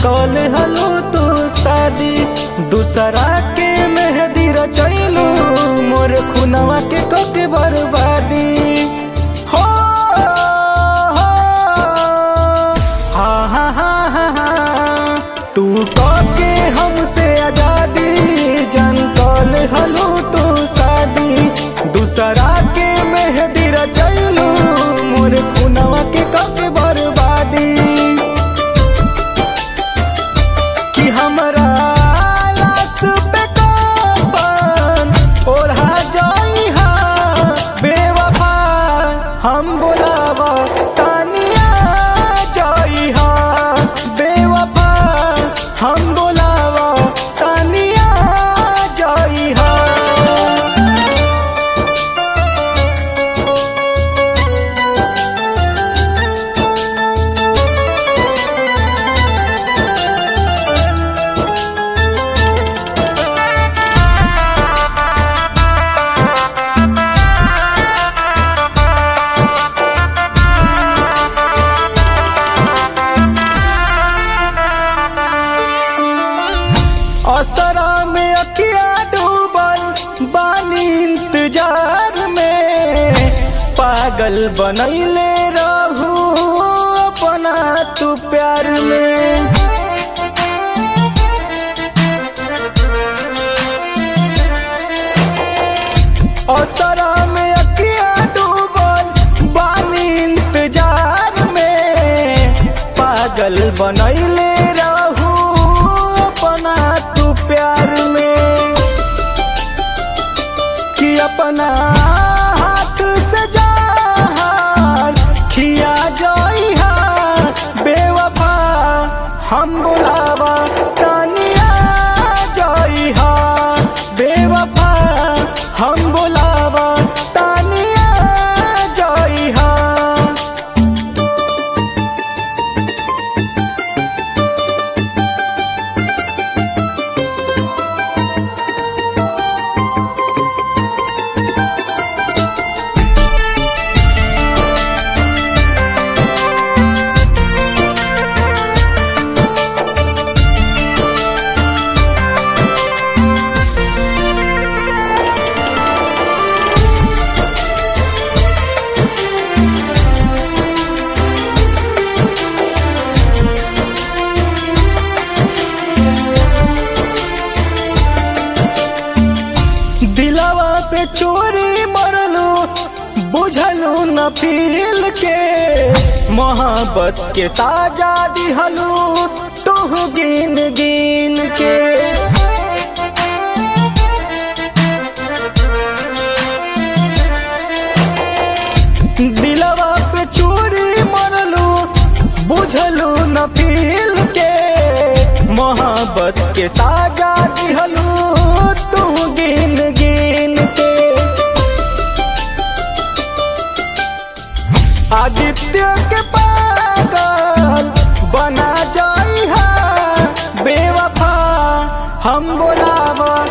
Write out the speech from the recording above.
कल हलो तू शादी दूसरा के मेहदी रचैलू मोर खुनवा के कके बर्बादी हो हो, हा हा हा हा हा तू कके हमसे आजादी जन कल हलो तू शादी दूसरा के मेहदी रचैलू मोर खुनवा के कके बर्बादी कि हमरा लाश पे कफन ओढ़ा जाई हा बेवफा हम बोलावा तानिया जाई हा बेवफा हम बोलावा तानिया जाई हा असरा में अकिया डूबल बानी इंतजार में पागल बनैले रहू अपना तू प्यार में असरा में अकिया डूबल बानी इंतजार में पागल बनैले रहू अपना तू प्यार में कि अपना हाथ से जहान खिया जाई हा बेवफा हम बुलावा तानिया जाई हा बेवफा हम बुलावा तानिया जाई हा दिलवा पे चोरी मरलू बुझलू न फील के मोहब्बत के साजा दिहलू तू गिन गिन के दिलवा पे चोरी मरलू बुझलू न फील के मोहब्बत के साजा दिहलू तू गिन गिन के आदित्य के पागल बना जाई हा बेवफा हम बोलावा